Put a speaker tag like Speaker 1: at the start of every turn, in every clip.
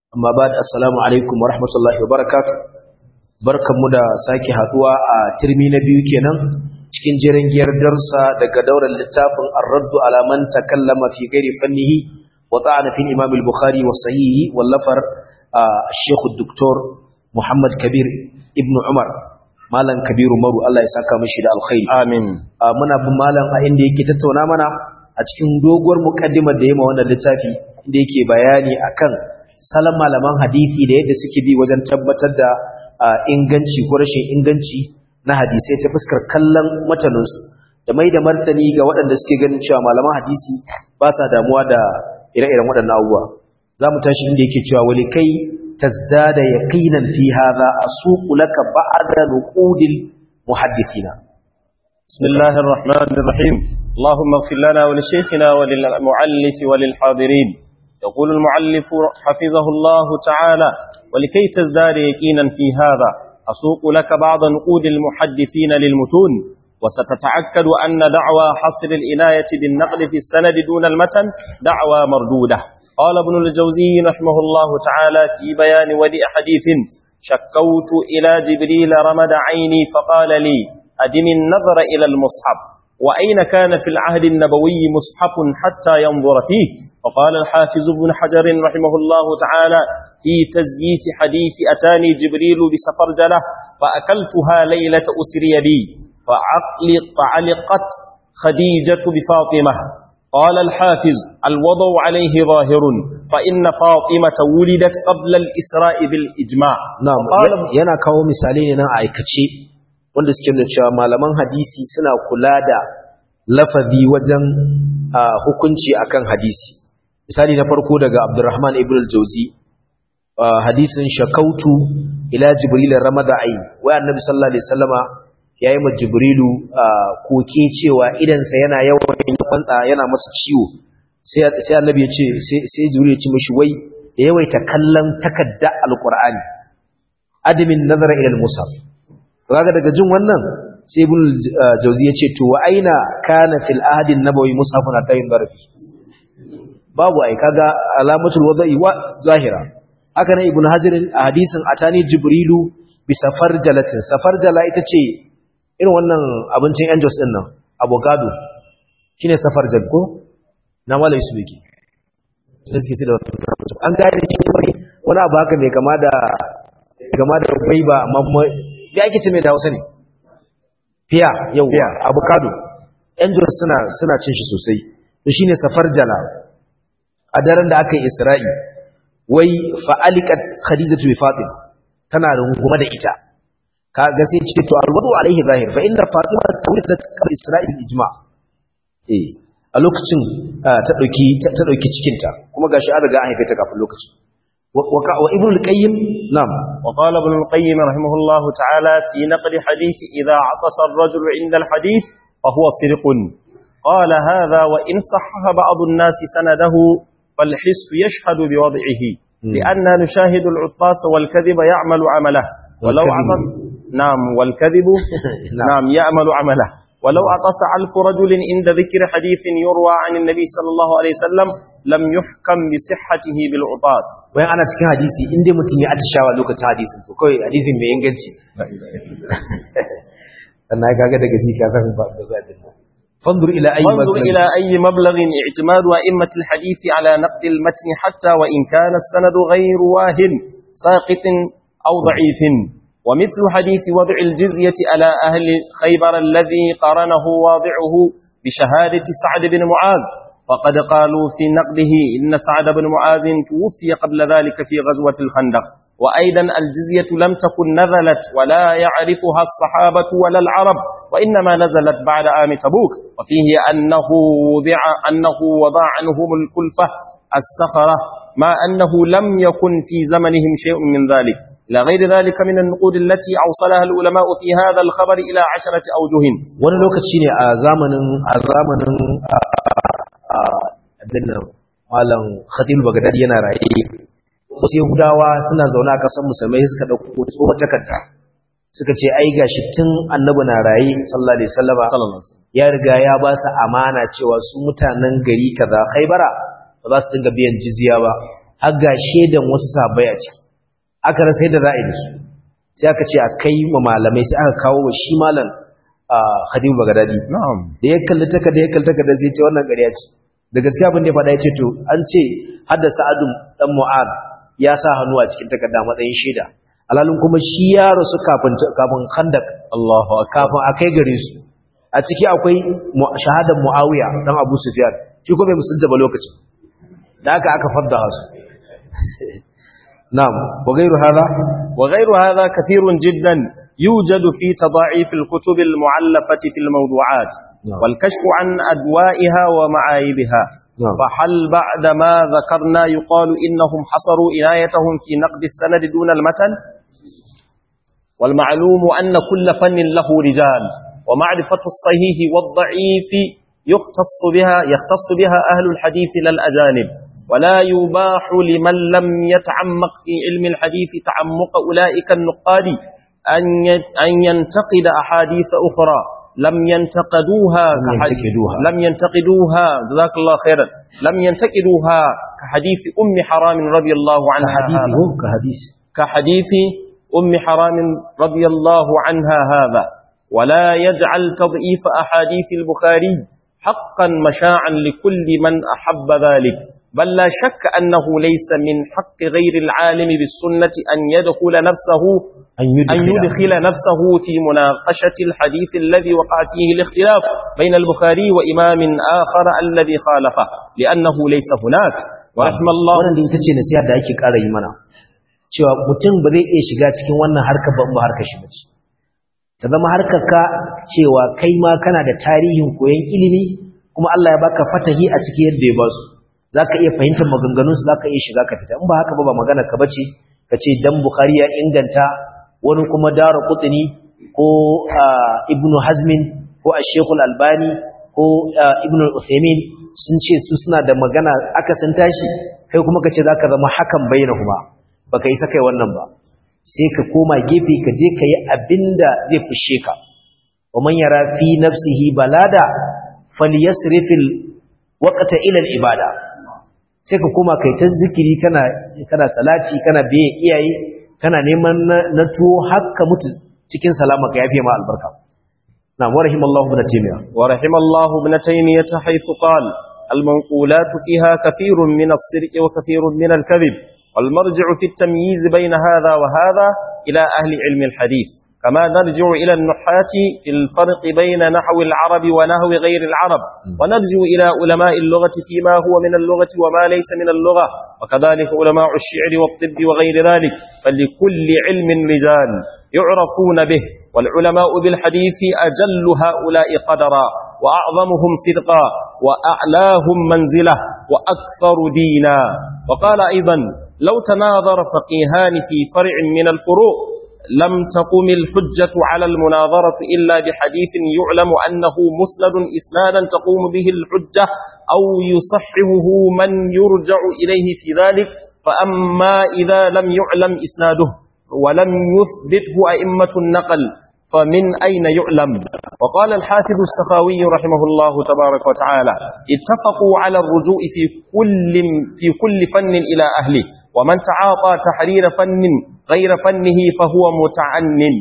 Speaker 1: amma ba da assalamu alaikum wa rahmatullahi wa barakatu barkanmu da sake haduwa a turmi na biyu kenan cikin jiran giyar darsa daga daular littafin ar-raddu ala man takallama fi ghairi fannihi wa ta'ana fi imam al-bukhari wa sahihi wallafar Sheikh Dr. Muhammad Kabir ibn Umar malam Kabiru Maru Allah ya saka mishi da alkhairi
Speaker 2: amin
Speaker 1: muna bin malam a inda yake tattauna mana a cikin doguwar mukaddimar da yayi wannan littafi inda yake bayani akan salon malaman hadisi da yadda suke bi wajen tabbatar da inganci ko rashin inganci na hadisai ta fuskar kallon mataninsu da mai da martani ga waɗanda suke ganin cewa malaman hadisi ba sa damuwa da ire-iren waɗannan abubuwa za mu tashi inda yake cewa wali kai tazdada yaqinan fi hadha asuqu laka ba'da nuqudil muhaddithina
Speaker 2: بسم الله الرحمن الرحيم اللهم اغفر لنا ولشيخنا وللمؤلف وللحاضرين يقول المعلف حفظه الله تعالى ولكي تزداد يقينا في هذا أسوق لك بعض نقود المحدثين للمتون وستتعكد أن دعوى حصر الإناية بالنقل في السند دون المتن دعوى مردودة قال ابن الجوزي رحمه الله تعالى في بيان ودي حديث شكوت إلى جبريل رمد عيني فقال لي أدم النظر إلى المصحف وأين كان في العهد النبوي مصحف حتى ينظر فيه فقال الحافظ ابن حجر رحمه الله تعالى في تزييف حديث أتاني جبريل بسفرجلة فأكلتها ليلة أسري بي فعقلق فعلقت خديجة بفاطمة قال الحافظ الوضع عليه ظاهر فإن فاطمة ولدت قبل الإسراء بالإجماع
Speaker 1: na'am yana kawo misali ne nan a aikace wanda suke nuna cewa malaman hadisi suna kula da lafazi wajen hukunci akan hadisi misali na farko daga Abdurrahman ibn al-Jawzi hadisin shakautu ila Jibril ramada ayi wai annabi sallallahu alaihi wasallama yayi ma Jibrilu koke cewa idan sa yana yawan kwantsa yana masa ciwo sai sai annabi ya ce sai Jibril ya ce mishi wai da yawaita kallon takadda alqur'ani adamin nazara ila al-mushaf kaga daga jin wannan sai ibn Jawzi ya ce to wa aina kana fil ahdi an-nabawi mushafun atayin barfi babu ai kaga alamatul wada'i wa zahira haka nan ibnu hajar a hadisin atani jibrilu bi safarjalatin safarjala ita ce irin wannan abincin angels din nan avocado shine safarjal ko na mala yusuf yake sai suke da an gane shi wani wani abu haka mai kama da kama da baiba amma da ake ce mai da Hausa ne fiya yau avocado angels suna suna cin shi sosai to shine safarjala a daren da aka yi isra'i wai fa'alikat khadijatu bi fatima tana rungume da ita ka ga sai ce to alwadu alaihi zahir fa inna fatima tawlidat qabla isra'i bil ijma eh a lokacin ta dauki ta dauki cikin ta kuma gashi an riga an haife ta kafin lokacin wa ibn al-qayyim nam
Speaker 2: وقال ابن القيم رحمه الله تعالى في نقل حديث إذا عطس الرجل عند الحديث فهو صدق قال هذا وإن صحح بعض الناس سنده فالحس يشهد بوضعه لأننا نشاهد العطاس والكذب يعمل عمله ولو عطس نعم والكذب نعم يعمل عمله ولو عطس ألف رجل عند ذكر حديث يروى عن النبي صلى الله عليه وسلم لم يحكم بصحته بالعطاس
Speaker 1: wai ana cikin hadisi in dai mutum ya atishawa lokacin hadisin to kawai hadisin mai inganci sannan kaga daga ji ka san ba da zaɓin nan فانظر إلى أي
Speaker 2: فانظر إلى أي مبلغ اعتماد أئمة الحديث على نقد المتن حتى وإن كان السند غير واهن ساقط أو ضعيف ومثل حديث وضع الجزية على أهل خيبر الذي قرنه واضعه بشهادة سعد بن معاذ فقد قالوا في نقده إن سعد بن معاذ توفي قبل ذلك في غزوة الخندق وأيضا الجزية لم تكن نزلت ولا يعرفها الصحابة ولا العرب وإنما نزلت بعد عام تبوك وفيه أنه وضع, أنه وضع عنهم الكلفة السفرة ما أنه لم يكن في زمنهم شيء من ذلك إلى غير ذلك من النقود التي أوصلها العلماء في هذا الخبر إلى عشرة أوجه
Speaker 1: wani lokaci ne a zamanin a zamanin abin nan malam khatib bagdad yana raye wasu yahudawa suna zaune a ƙasar musulmai suka ɗauko tsohon takarda suka ce ai gashi tun annabi na raye sallallahu alaihi wasallama ya riga ya ba su amana cewa su mutanen gari kaza khaybara ba za su dinga biyan jizya ba har ga shedan wasu sahabbai a ciki aka rasa yadda za a yi da su sai aka ce a kai ma malamai sai aka kawo wa shi malam Khadimu Bagadadi
Speaker 2: na'am
Speaker 1: da ya kalli takarda ya kalli takarda sai ya ce wannan ƙarya ce da gaskiya abin da ya faɗa ya ce to an ce hadda Sa'adu dan Mu'ad ya sa hannu a cikin takarda matsayin shaida alalun kuma shi ya rasu kafin kafin Khandak
Speaker 2: Allahu akbar
Speaker 1: kafin a kai gare su a ciki akwai shahadar Muawiya dan Abu Sufyan shi ko bai musulunta ba lokacin da aka aka fadda su na'am wa gairu hada
Speaker 2: وغير هذا كثير جدا يوجد في تضاعيف الكتب المعلفة في الموضوعات
Speaker 1: نعم.
Speaker 2: والكشف عن أدوائها ومعايبها
Speaker 1: نعم.
Speaker 2: فهل بعد ما ذكرنا يقال إنهم حصروا عنايتهم في نقد السند دون المتن والمعلوم أن كل فن له رجال ومعرفة الصحيح والضعيف يختص بها يختص بها أهل الحديث لا الأجانب ولا يباح لمن لم يتعمق في علم الحديث تعمق أولئك النقاد أن ي- أن ينتقد أحاديث أخرى لم ينتقدوها
Speaker 1: لم
Speaker 2: كحديث-
Speaker 1: ينتقدوها.
Speaker 2: لم ينتقدوها جزاك الله خيرا لم ينتقدوها كحديث أم حرام رضي الله عنها
Speaker 1: hadisi
Speaker 2: هذا.
Speaker 1: ko ka hadisi
Speaker 2: كحديث أم حرام رضي الله عنها هذا ولا يجعل تضعيف أحاديث البخاري حقا مشاعا لكل من أحب ذلك بل لا شك أنه ليس من حق غير العالم بالسنة أن يدخل نفسه
Speaker 1: an
Speaker 2: أن يدخل نفسه في مناقشة الحديث الذي وقع فيه الاختلاف بين البخاري وإمام آخر الذي خالفه لأنه ليس هناك ورحم الله
Speaker 1: wannan da ita ce nasiha da ake ƙara yi mana cewa mutum ba zai iya shiga cikin wannan harkar ba in ba harkar shi bace ta zama harkar ka cewa kai ma kana da tarihin koyon ilimi kuma Allah ya baka fatahi a cikin yadda ya basu zaka iya fahimtar maganganun su zaka iya shiga ka fita in ba haka ba ba magana ka bace kace dan Bukhari ya inganta wani kuma Daru Qutni ko ah, Ibn Hazmin ko Ash-Sheikh Al-Albani ko ah, Ibn Al-Uthaymeen sun ce su suna da magana aka san tashi kai kuma kace zaka zama hakan bayyana kuma baka isa kai wannan ba sai ka koma gefe ka je ka yi abinda zai fushe ka wa man yara fi nafsihi balada falyasrifil waqta ila al-ibada sai ka koma kai ta zikiri kana kana salati kana biye iyaye kana neman na, na tuwo hakka mutu cikin salama ka yafe ma albarka na wa rahimallahu ibn taymiya
Speaker 2: ورحم الله ابن تيمية حيث قال المنقولات فيها كثير من الصدق وكثير من الكذب والمرجع في التمييز بين هذا وهذا إلى أهل علم الحديث كما نرجع إلى النحاة في الفرق بين نحو العرب ونحو غير العرب ونرجع إلى علماء اللغة فيما هو من اللغة وما ليس من اللغة وكذلك علماء الشعر والطب وغير ذلك فلكل علم رجال يعرفون به والعلماء بالحديث أجل هؤلاء قدرا وأعظمهم صدقا وأعلاهم منزلة وأكثر دينا وقال أيضا لو تناظر فقيهان في فرع من الفروع لم تقم الحجة على المناظرة إلا بحديث يعلم أنه مسند إسنادا تقوم به الحجة أو يصححه من يرجع إليه في ذلك فأما إذا لم يعلم إسناده ولم يثبته أئمة النقل فمن أين يعلم وقال الحافظ السخاوي رحمه الله تبارك وتعالى اتفقوا على الرجوع في كل, في كل فن إلى أهله ومن تعاطى تحرير فن غير فنه فهو متعنن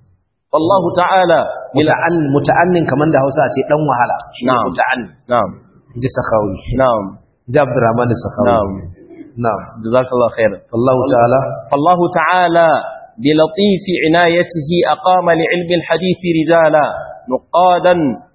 Speaker 2: والله تعالى
Speaker 1: muta'an muta'annin kaman da Hausa ce dan wahala shi ne
Speaker 2: Na'am.
Speaker 1: muta'annin
Speaker 2: نعم
Speaker 1: ji sakhawi
Speaker 2: نعم
Speaker 1: ji Abdurrahman sakhawi
Speaker 2: نعم
Speaker 1: na'am
Speaker 2: جزاك الله خيرا
Speaker 1: Allah ta'ala
Speaker 2: فالله تعالى بلطيف عنايته أقام لعلم الحديث رجالا نقادا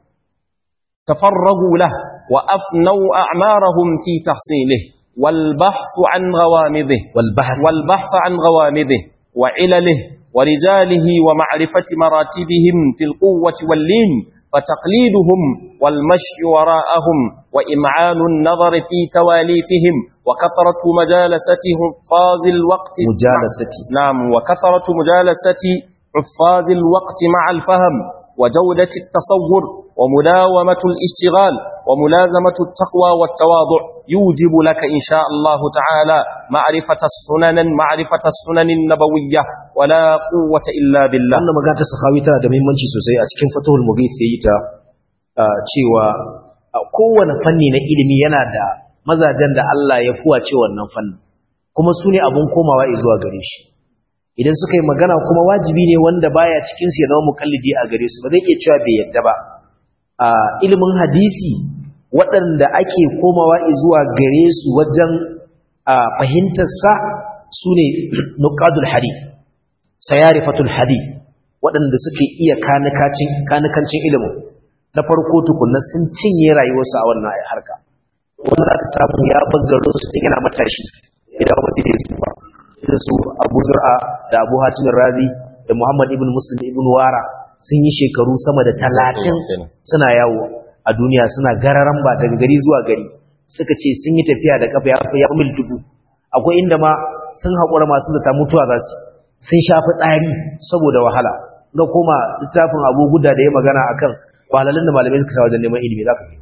Speaker 2: تفرغوا له وأفنوا أعمارهم في تحصيله والبحث عن غوامضه
Speaker 1: wal bahth
Speaker 2: والبحث عن غوامضه وعلله ورجاله ومعرفة مراتبهم في القوة واللين فتقليدهم والمشي وراءهم وإمعان النظر في تواليفهم وكثرة مجالستهم فاز الوقت
Speaker 1: mujalasati
Speaker 2: نعم وكثرة مجالسة حفاظ الوقت مع الفهم وجودة التصور ومداومة الاشتغال وملازمة التقوى والتواضع يوجب لك إن شاء الله تعالى معرفة السنن معرفة السنن النبوية ولا قوة إلا بالله
Speaker 1: wannan magana ta sahawi tana da muhimmanci sosai a cikin fatahul mughith yayi ta ah, cewa a kowane fanni na ilimi yana da mazajen da Allah ya fuwace wannan fannin kuma su ne abin komawa zuwa gare shi idan suka yi magana kuma wajibi ne wanda baya cikin su ya zama mukallidi a gare su ba zai iya cewa bai yadda ba a ilimin hadisi waɗanda ake komawa zuwa gare su wajen fahimtar sa su ne nuqadul hadith sayarifatul hadith waɗanda suke iya kanikancin ilimin na farko tukunna sun cinye rayuwarsu a wannan harka wanda za ta samu ya bangaro su ta yana matashi idan wasu da su ba irin su abu zur'a da abu hatimin razi da muhammad ibn muslim ibn wara sun yi shekaru sama da talatin suna yawo a duniya suna gararan ba daga gari zuwa gari suka ce sun yi tafiya da kafa ya mil dubu akwai inda ma sun haƙura masu da ta mutuwa za su sun shafi tsari saboda wahala ga koma littafin abu guda da ya magana akan wahalalun da malamai suka wajen neman ilimi za ka fi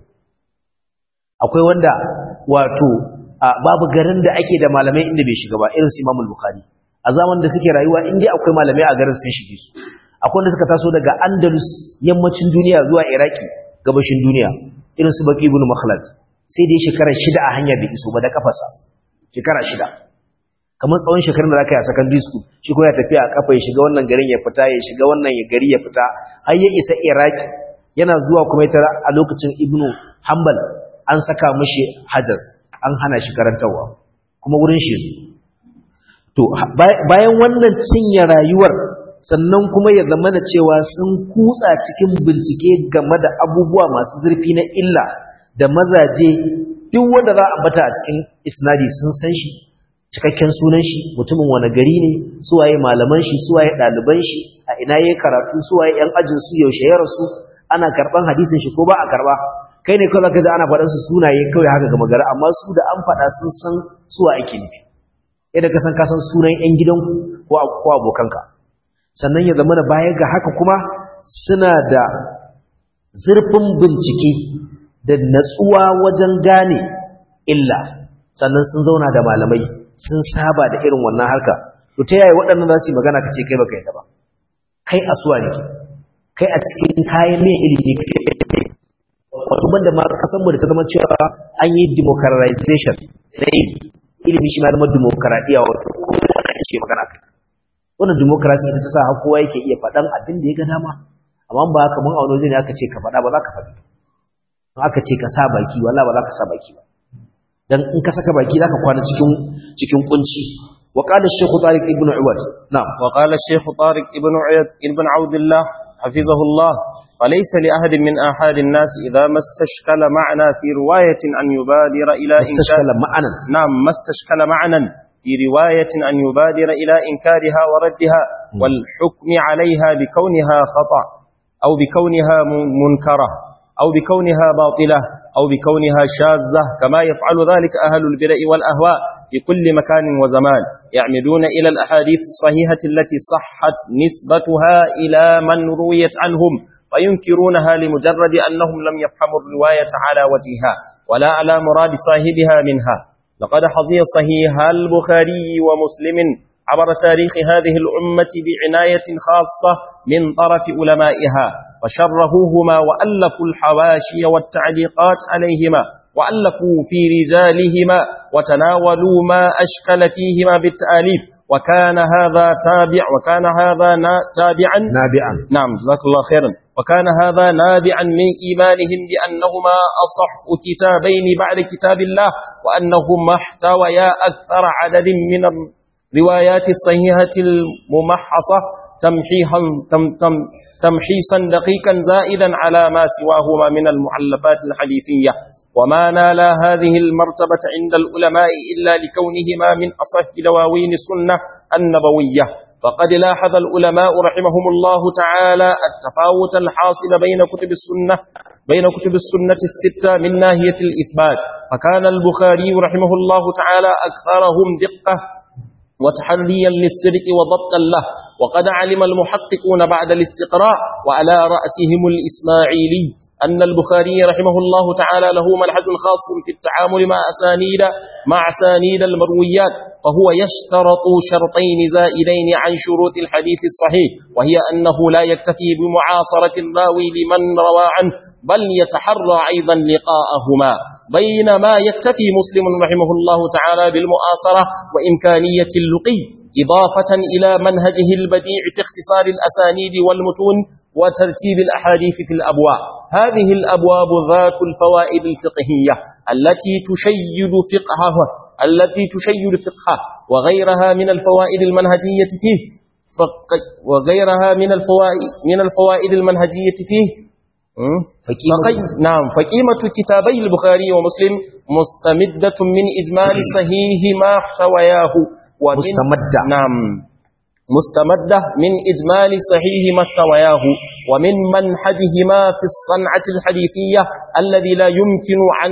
Speaker 1: akwai wanda wato babu garin da ake da malamai inda bai shiga ba irin su imamul bukhari a zaman da suke rayuwa inda akwai malamai a garin sun shige su akwai wanda suka taso daga andalus yammacin duniya zuwa iraki gabashin duniya irin su baki ibn makhlad sai dai shekara shida a hanya bai iso ba da kafasa shekara shida kamar tsawon shekarun da zaka yi a secondary school shi ko ya tafi a kafa ya shiga wannan garin ya fita ya shiga wannan ya gari ya fita har ya isa iraki yana zuwa kuma ya a lokacin ibnu hanbal an saka mishi hajar an hana shi karantarwa kuma wurin shi to bayan wannan cinye rayuwar sannan kuma ya zama da cewa sun kutsa cikin bincike game da abubuwa masu zurfi na illa da mazaje duk wanda za a bata a cikin isnadi sun san shi cikakken sunan shi mutumin wani gari ne suwaye malaman shi suwaye ɗaliban shi a ina yayi karatu suwaye yan ajin su yaushe ya rasu ana karban hadisin shi ko ba a karba kai ne kawai kaza ana faɗan su sunaye kawai haka ga magana amma su da an faɗa sun san suwa ake nufi yadda ka san ka san sunan yan gidanku ko ko abokanka sannan ya zama da baya ga haka kuma suna da zurfin bincike da natsuwa wajen gane illa sannan sun zauna da malamai sun saba da irin wannan harka to ta yaya waɗannan za su yi magana ka ce kai baka yadda ba kai asuwa ne kai a cikin kayan mai ilimi wato banda ma kasan mu da ta zama cewa an yi democratization na ilimi ilimi shi ma zama demokaradiyya wato kowa na ce magana kai wannan democracy ita ta sa har kowa yake iya faɗan abin da ya ga dama amma ba haka mun auno ne aka ce ka faɗa ba za ka faɗi aka ce ka sa baki wala ba za ka sa baki ba dan in ka saka baki zaka kwana cikin cikin kunci wa qala shaykh tariq ibn uwad na'am
Speaker 2: wa qala shaykh tariq ibn uwad ibn audillah hafizahullah فليس لأحد من أحد الناس إذا ما استشكل معنى في رواية أن يبادر إلى
Speaker 1: استشكل معنى
Speaker 2: نعم ما استشكل معنى في رواية أن يبادر إلى إنكارها وردها والحكم عليها بكونها خطأ أو بكونها منكرة أو بكونها باطلة أو بكونها شاذة كما يفعل ذلك أهل البدع والأهواء في كل مكان وزمان يعمدون إلى الأحاديث الصحيحة التي صحت نسبتها إلى من رويت عنهم فينكرونها لمجرد أنهم لم يفهموا الرواية على وجهها ولا على مراد صاحبها منها لقد حظي صحيح البخاري ومسلم عبر تاريخ هذه الأمة بعناية خاصة من طرف علمائها فشرهوهما وألفوا الحواشي والتعليقات عليهما وألفوا في رجالهما وتناولوا ما أشكل فيهما بالتآليف وكان هذا تابع وكان هذا تابعا
Speaker 1: نابعا
Speaker 2: نعم جزاك الله خيرا وكان هذا نابعا من إيمانهم بأنهما أصح كتابين بعد كتاب الله وأنهما احتويا أكثر عدد من الروايات الصحيحة الممحصة تمحيحا تم تم تمحيصا دقيقا زائدا على ما سواهما من المعلفات الحديثية وما نال هذه المرتبة عند العلماء إلا لكونهما من أصح دواوين السنة النبوية فقد لاحظ العلماء رحمهم الله تعالى التفاوت الحاصل بين كتب السنة بين كتب السنة الستة من ناحية الإثبات فكان البخاري رحمه الله تعالى أكثرهم دقة وتحريا للسرق وضبطا له وقد علم المحققون بعد الاستقراء وعلى رأسهم الإسماعيلي أن البخاري رحمه الله تعالى له منهج خاص في التعامل مع أسانيد مع أسانيد المرويات فهو يشترط شرطين زائدين عن شروط الحديث الصحيح وهي أنه لا يكتفي بمعاصرة الراوي لمن روى عنه بل يتحرى أيضا لقاءهما بين ما يكتفي مسلم رحمه الله تعالى بالمؤاصرة وإمكانية اللقي إضافة إلى منهجه البديع في اختصار الأسانيد والمتون وترتيب الأحاديث في الأبواب هذه الأبواب ذات الفوائد الفقهية التي تشيد فقهه التي تشيد فقهه وغيرها من الفوائد المنهجية فيه وغيرها من الفوائد من الفوائد المنهجية فيه فقي... نعم فقيمة كتابي البخاري ومسلم مستمدة من إجمال صحيح ما احتوياه ومن
Speaker 1: مستمدة
Speaker 2: نعم مستمدة من إجمال صحيح ما احتوياه ومن منهجهما في الصنعة الحديثية الذي لا يمكن أن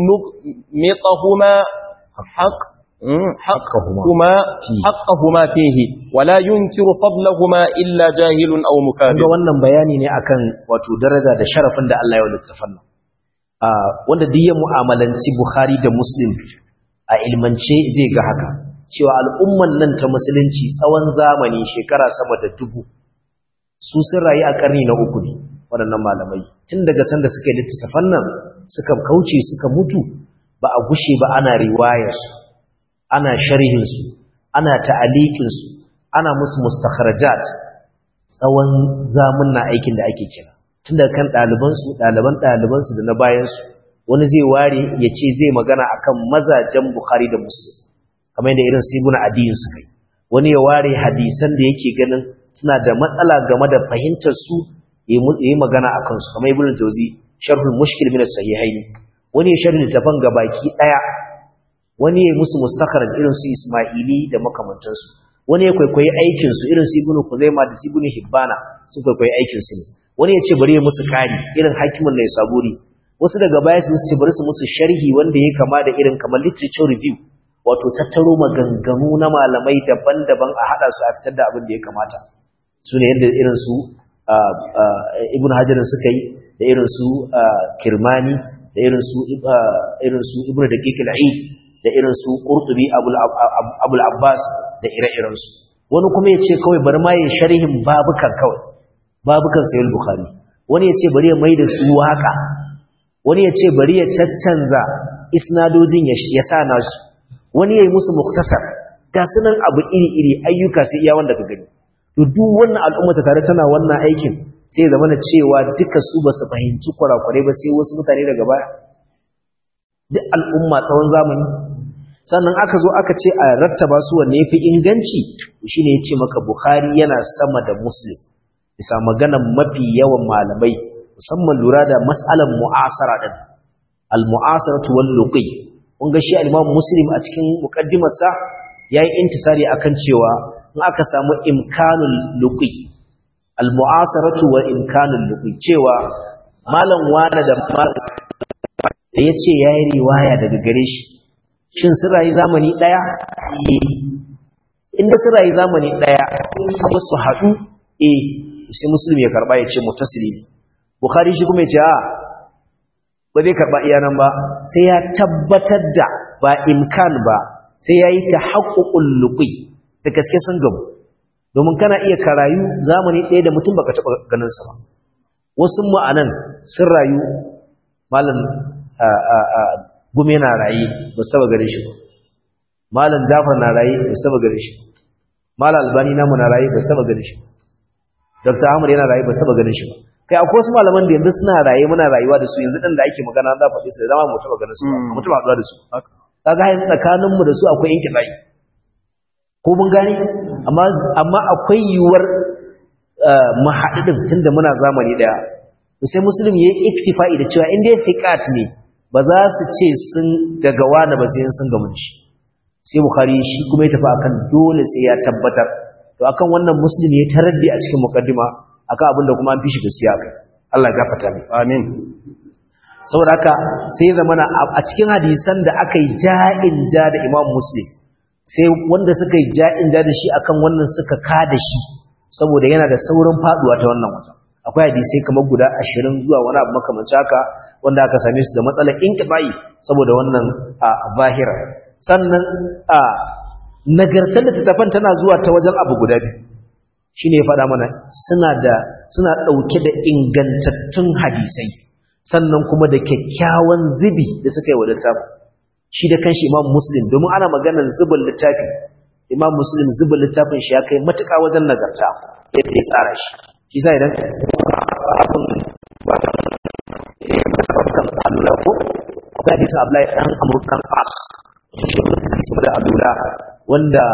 Speaker 2: نغمطهما حق حقهما حقهما فيه ولا ينكر فضلهما إلا جاهل أو مكابر
Speaker 1: ga wannan bayani ne akan wato daraja da sharafin da Allah ya wani tafan wanda duk ya mu'amalanci Bukhari da Muslim a ilmance zai ga haka cewa al'umman nan ta musulunci tsawon zamani shekara sama da dubu su sun rayu a karni na uku ne waɗannan malamai tun daga sanda suka yi littattafan nan suka kauce suka mutu ba a gushe ba ana riwayarsu ana sharhinsu ana ta'alikinsu ana musu mustakharajat tsawon zamunna aikin da ake kira tun daga kan ɗalibansu ɗaliban ɗalibansu da na bayansu wani zai ware ya ce zai magana akan mazajen bukhari da muslim kamar yadda irin su ibn adiyin suka yi wani ya ware hadisan da yake ganin suna da matsala game da fahimtar su ya yi magana a kansu kamar ibn jauzi sharhul mushkil min as-sahihaini wani ya sharhi littafan gabaki daya wani ya musu mustakharaj irin su isma'ili da makamantansu wani ya kwaikwayi aikin su irin su ibn kuzaima da su ibn hibbana sun kwaikwayi aikin su ne wani ya ce bari ya musu kari irin hakimin ne saburi wasu daga baya su ce bari su musu sharhi wanda ya kama da irin kamar literature review wato tattaro maganganu na malamai daban-daban a haɗa su a fitar da abin da ya kamata su ne yadda irin su ibn hajjarin suka yi da irin su kirmani da irin su irin su ibn daqiq al-eid da irin su qurtubi abul abbas da ire-iren su wani kuma ya ce kawai bari ma yin sharhin babukan kawai babukan sayyid bukhari wani ya ce bari ya maida su waka wani ya ce bari ya caccanza isnadojin ya sa nasu wani yayi musu muktasar ga sunan abu iri-iri ayyuka sai iya wanda ka gani to duk wannan al'umma ta tare tana wannan aikin sai zama na cewa duka su ba su fahimci kurakurai ba sai wasu mutane daga baya duk al'umma tsawon zamani sannan aka zo aka ce a rattaba su wanne yafi inganci shine yace maka bukhari yana sama da muslim bisa maganan mafi yawan malamai musamman lura da mas'alan mu'asara din al-mu'asaratu wal luqi kun ga shi al-Imam Muslim a cikin muqaddimarsa yayi intisari akan cewa in aka samu imkanul luqi al-mu'asaratu wa imkanul luqi cewa malam wani da malam da yace yayi riwaya daga gare shi shin sun rayu zamani daya inda sun rayu zamani daya kuma su haɗu eh sai Muslim ya karba ya ce mutasili Bukhari shi kuma ya ce a ba zai karɓa iya nan ba sai ya tabbatar da ba imkan ba sai ya yi ta haƙuƙun luƙi da gaske sun gamu domin kana iya karayu zamani ɗaya da mutum baka taɓa ganinsa ba wasu ma'anan sun rayu malam gume na raye ba su taɓa ganin shi ba malam jafar na raye ba su taɓa ganin shi malam albani namu na raye ba su taɓa ganin shi dr ahmad yana raye ba su taɓa ganin shi ba kai akwai wasu malaman da yanzu suna raye muna rayuwa da su yanzu ɗin da ake magana za faɗi su da zama mu taɓa ganin su ba mu taɓa haɗuwa da su kaga hayan tsakaninmu da su akwai yanke tsayi ko mun gane amma amma akwai yiwuwar mu haɗu ɗin tunda muna zamani ɗaya to sai musulmi ya yi iktifa'i da cewa inda ya fiƙat ne ba za su ce sun gagawa na ba sai sun gamu da shi sai bukhari shi kuma ya tafi akan dole sai ya tabbatar to akan wannan musulmi ya taraddi a cikin muqaddima akan abin da kuma an fi shi gaskiya kai Allah ya gafarta mai
Speaker 2: amin
Speaker 1: saboda haka sai zamana a cikin hadisan da aka yi ja'in ja da Imam Muslim sai wanda suka yi ja'in ja da shi akan wannan suka ka da shi saboda yana da saurin faduwa ta wannan wata akwai hadisai kamar guda 20 zuwa wani abu makamancin haka wanda aka same su da matsalar inqibai saboda wannan zahira sannan a nagartar da tattafan tana zuwa ta wajen abu guda biyu shine ya faɗa mana suna da suna ɗauke da ingantattun hadisai sannan kuma da kyakkyawan zubi da suka yi wa littafin shi da kanshi imam muslim domin ana maganar zubin littafi imam muslim zubin littafin shi ya kai matuƙa wajen nagarta yadda ya tsara shi shi sa idan Allah ko ga hadisin Abdullahi dan Amr dan As da Abdullah wanda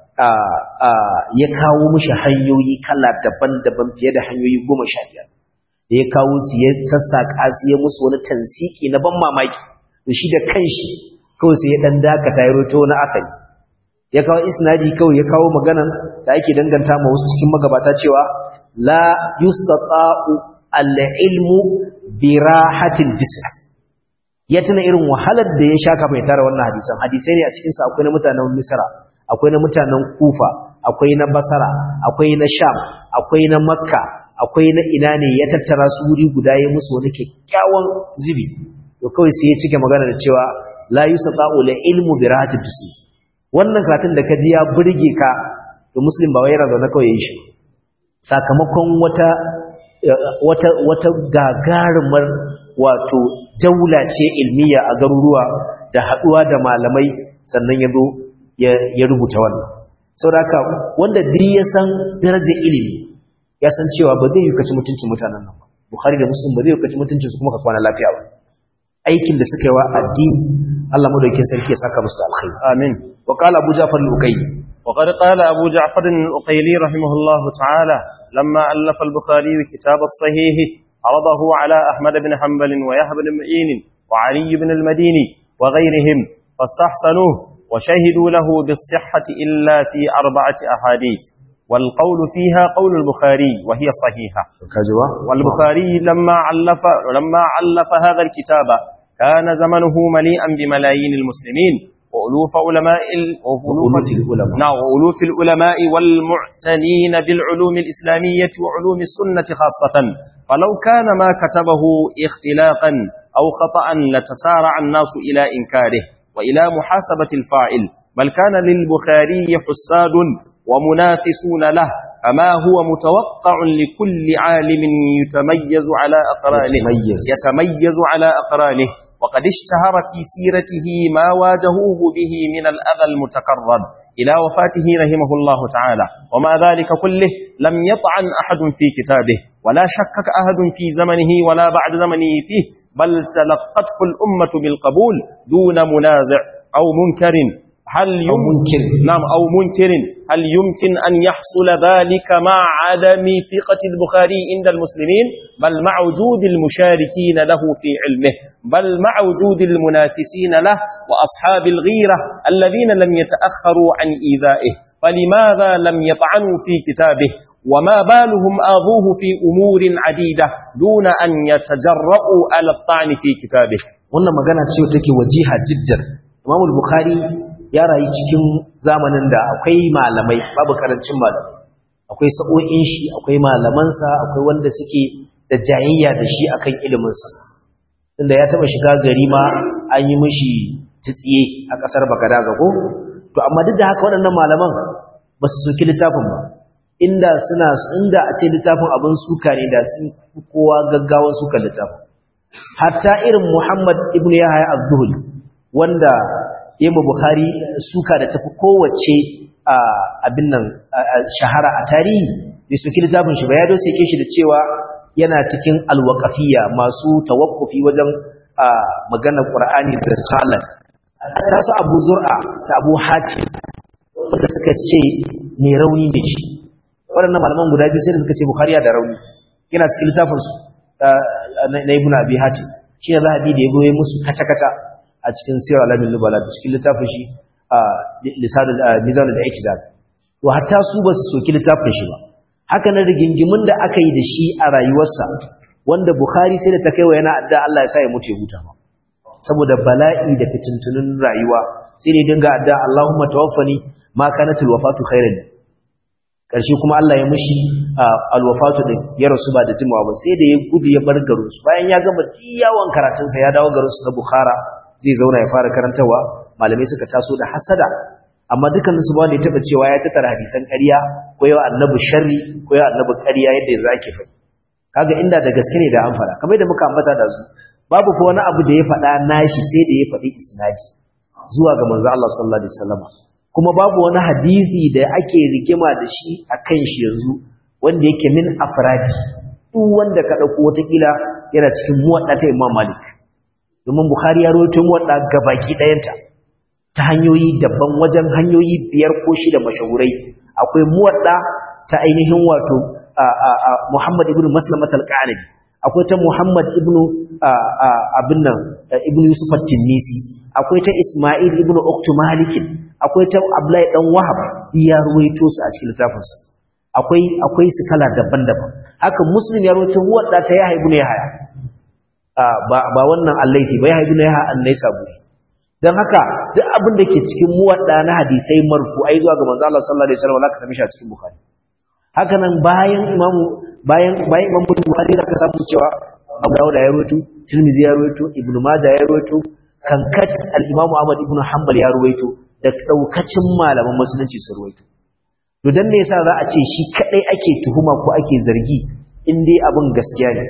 Speaker 1: ya kawo mishi hanyoyi kala daban-daban fiye da hanyoyi goma sha biyar da ya kawo su ya sassaƙa su ya musu wani tansiki na ban mamaki da shi da kanshi kawai sai ya dan dakata ya roto na asali ya kawo isnadi kawai ya kawo maganan da ake danganta ma wasu cikin magabata cewa la yustata'u al-ilmu bi rahatil jism ya tuna irin wahalar da ya sha kafin ya tara wannan hadisan hadisai ne a cikin sa akwai na mutanen Misra akwai na mutanen Kufa akwai na Basra akwai na Sham akwai na Makka akwai na ina ne ya tattara su wuri guda ya musu wani kyakkyawan zubi to kawai sai ya cike magana da cewa la yusata'u la ilmu bi rahatil jism wannan karatun da kaji ya burge ka to muslim ba wai yana zaune kawai yayin shi sakamakon wata wata wata gagarumar wato daula ce ilmiya a garuruwa da haduwa da malamai sannan ya zo ya rubuta wannan saboda wanda duk ya san darajar ilimi ya san cewa ba zai yi kaci mutuncin mutanen nan ba bukhari da muslim ba zai yi kaci mutuncin su kuma ka kwana lafiya ba aikin da suka yi wa addini Allah madaukakin sarki ya saka musu alkhairi
Speaker 2: amin
Speaker 1: wa qala abu ja'far al-uqayli
Speaker 2: وقد قال أبو جعفر الأقيلي رحمه الله تعالى لما ألف البخاري كتاب الصحيح عرضه على أحمد بن حنبل ويحيى بن معين وعلي بن المديني وغيرهم فاستحسنوه وشهدوا له بالصحة إلا في أربعة أحاديث والقول فيها قول البخاري وهي صحيحة والبخاري لما علف, لما علف هذا الكتاب كان زمنه مليئا بملايين المسلمين وألوف علماء
Speaker 1: وألوف العلماء
Speaker 2: نعم وألوف العلماء والمعتنين بالعلوم الإسلامية وعلوم السنة خاصة فلو كان ما كتبه اختلاقا أو خطأ لتسارع الناس إلى إنكاره وإلى محاسبة الفاعل بل كان للبخاري حساد ومنافسون له أما هو متوقع لكل عالم يتميز على أقرانه
Speaker 1: يتميز.
Speaker 2: يتميز على أقرانه وقد اشتهر في سيرته ما واجهوه به من الأذى المتكرر إلى وفاته رحمه الله تعالى وما ذلك كله لم يطعن أحد في كتابه ولا شكك أحد في زمنه ولا بعد زمنه فيه بل تلقته الأمة بالقبول دون منازع أو منكر هل
Speaker 1: أو
Speaker 2: يم-
Speaker 1: منكر
Speaker 2: نعم أو منكر هل يمكن أن يحصل ذلك مع عدم ثقة البخاري عند المسلمين بل مع وجود المشاركين له في علمه بل مع وجود المنافسين له وأصحاب الغيرة الذين لم يتأخروا عن إيذائه فلماذا لم يطعنوا في كتابه وما بالهم آذوه في أمور عديدة دون أن يتجرؤوا على الطعن في كتابه
Speaker 1: wannan magana ce take wajiha jiddan Imam al-Bukhari ya rayu cikin zamanin da akwai malamai babu karancin malamai akwai sa'o'in shi akwai malamansa akwai wanda suke da jayayya da shi akan ilimin sa tunda ya taba shiga gari ma an yi mishi tsiye a kasar Bagadaza ko to amma duk da haka waɗannan malaman ba su soki littafin ba inda suna inda a ce littafin abin suka ne da sun fi kowa gaggawan suka littafin hatta irin Muhammad ibn Yahya az-Zuhri wanda Imam Bukhari suka da tafi kowace a abin nan shahara a tarihi bai soki littafin shi ba ya dose shi da cewa yana cikin alwaqafiyya masu tawakkufi wajen maganar Qur'ani da salat ta su Abu Zur'a da Abu Hatim wanda suka ce mai rauni ne shi waɗannan malaman guda biyu sai da suka ce Bukhari da rauni yana cikin littafin su na Ibn Abi Hatim shi ne zahabi da ya goye musu kaca-kaca a cikin sirar alamin nubala da cikin littafin shi a mizanin da itidal to hatta su ba su soki littafin shi ba haka na rigingimin da aka yi da shi a rayuwarsa wanda bukhari sai da ta kai wa yana adda Allah ya sa ya mutu ya huta ma saboda bala'i da fitintunin rayuwa sai ne dinga adda Allahumma tawaffani ma kanatul wafatu khairan karshe kuma Allah ya mishi alwafatu din ya rasu ba da jimawa ba sai da ya gudu ya bar garin su bayan ya gama yawon karatunsa ya dawo garin su na Bukhara zai zauna ya fara karantawa malamai suka taso da hasada amma dukkanin su ba wanda ya taba cewa ya tattara hadisan ƙarya ko yawa annabi sharri ko yawa annabi ƙarya yadda yanzu ake faɗi kaga inda da gaske ne da an fara kamar da muka ambata da su babu fa wani abu da ya faɗa nashi sai da ya faɗi isnadi zuwa ga manzo Allah sallallahu alaihi wasallam kuma babu wani hadisi da ake rigima da shi akan shi yanzu wanda yake min afradi duk wanda ka dauko wata kila yana cikin muwadda ta Imam Malik domin Bukhari ya rawaito muwadda gabaki ɗayanta ta hanyoyi daban wajen hanyoyi biyar ko shida mashahurai akwai muwadda ta ainihin wato Muhammad ibn Maslamat al-Qanabi akwai ta Muhammad ibn abin nan ibn Yusuf at-Tinnisi akwai ta Isma'il ibn Uqtu Malik akwai ta Abdullahi dan Wahab ya ruwaito su a cikin littafinsa akwai akwai su kala daban-daban haka Muslim ya ruwaito muwadda ta Yahya ibn Yahya ba ba wannan Al-Laythi ba Yahya ibn Yahya an-Naisaburi dan haka duk abin da ke cikin muwadda na hadisai marfu'ai zuwa ga manzo Allah sallallahu alaihi wasallam zaka same shi a cikin Bukhari haka nan bayan imamu bayan bayan imamu Bukhari zaka samu cewa Abu Dawud ya rawaito Tirmidhi ya rawaito Ibn Majah ya rawaito kankat al-Imam Ahmad ibn Hanbal ya rawaito da daukacin malaman musulunci su rawaito to dan me yasa za a ce shi kadai ake tuhuma ko ake zargi in dai abin gaskiya ne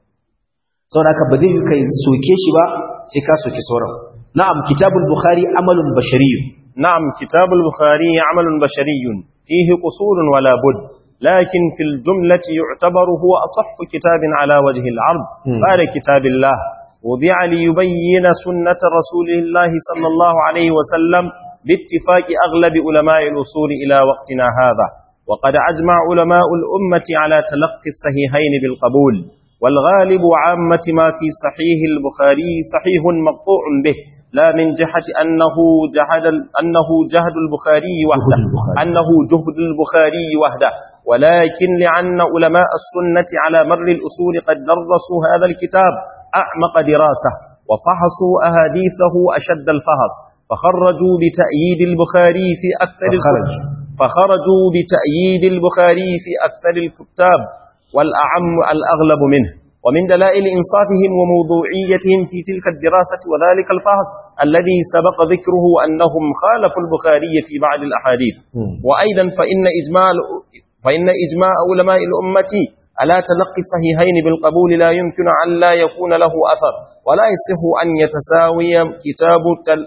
Speaker 1: saboda haka ba zai yi kai soke shi ba sai ka soke sauran na'am kitabul bukhari amalun bashariyun
Speaker 2: نعم كتاب البخاري عمل بشري فيه قصور ولا بد لكن في الجملة يعتبر هو أصح كتاب على وجه العرض بعد كتاب الله وضع ليبين سنة رسول الله صلى الله عليه وسلم باتفاق أغلب علماء الأصول إلى وقتنا هذا وقد أجمع علماء الأمة على تلقي الصحيحين بالقبول والغالب عامة ما في صحيح البخاري صحيح مقطوع به لا من جهة أنه جهد أنه جهد البخاري وحده أنه جهد البخاري وحده ولكن لأن علماء السنة على مر الأصول قد درسوا هذا الكتاب أعمق دراسة وفحصوا أحاديثه أشد الفحص فخرجوا بتأييد البخاري في أكثر
Speaker 1: فخرج.
Speaker 2: فخرجوا بتأييد البخاري في أكثر الكتاب والأعم الأغلب منه ومن دلائل إنصافهم وموضوعيتهم في تلك الدراسة وذلك الفحص الذي سبق ذكره أنهم خالفوا البخاري في بعض الأحاديث وأيضا فإن إجماع, فإن إجماع علماء الأمة على تلقي الصحيحين بالقبول لا يمكن أن لا يكون له أثر ولا يصح أن يتساوي كتاب تل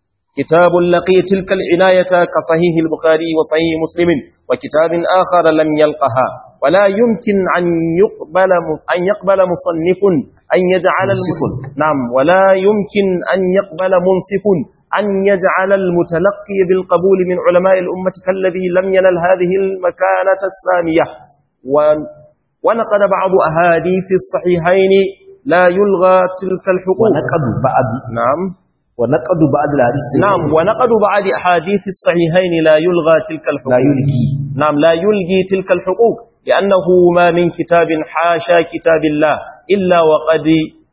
Speaker 2: كتاب لقي تلك العناية كصحيح البخاري وصحيح مسلم وكتاب آخر لم يلقها ولا يمكن أن يقبل أن يقبل مصنف أن يجعل
Speaker 1: منصف.
Speaker 2: نعم ولا يمكن أن يقبل منصف أن يجعل المتلقي بالقبول من علماء الأمة كالذي لم ينل هذه المكانة السامية و- ونقد بعض أحاديث الصحيحين لا يلغى تلك الحقوق
Speaker 1: ونقد بعض
Speaker 2: نعم
Speaker 1: ونقد بعض الحديث
Speaker 2: نعم ونقد بعض أحاديث الصحيحين لا يلغى تلك الحقوق
Speaker 1: لا يلقي
Speaker 2: نعم لا يلغي تلك الحقوق لأنه ما من كتاب حاشا كتاب الله إلا وقد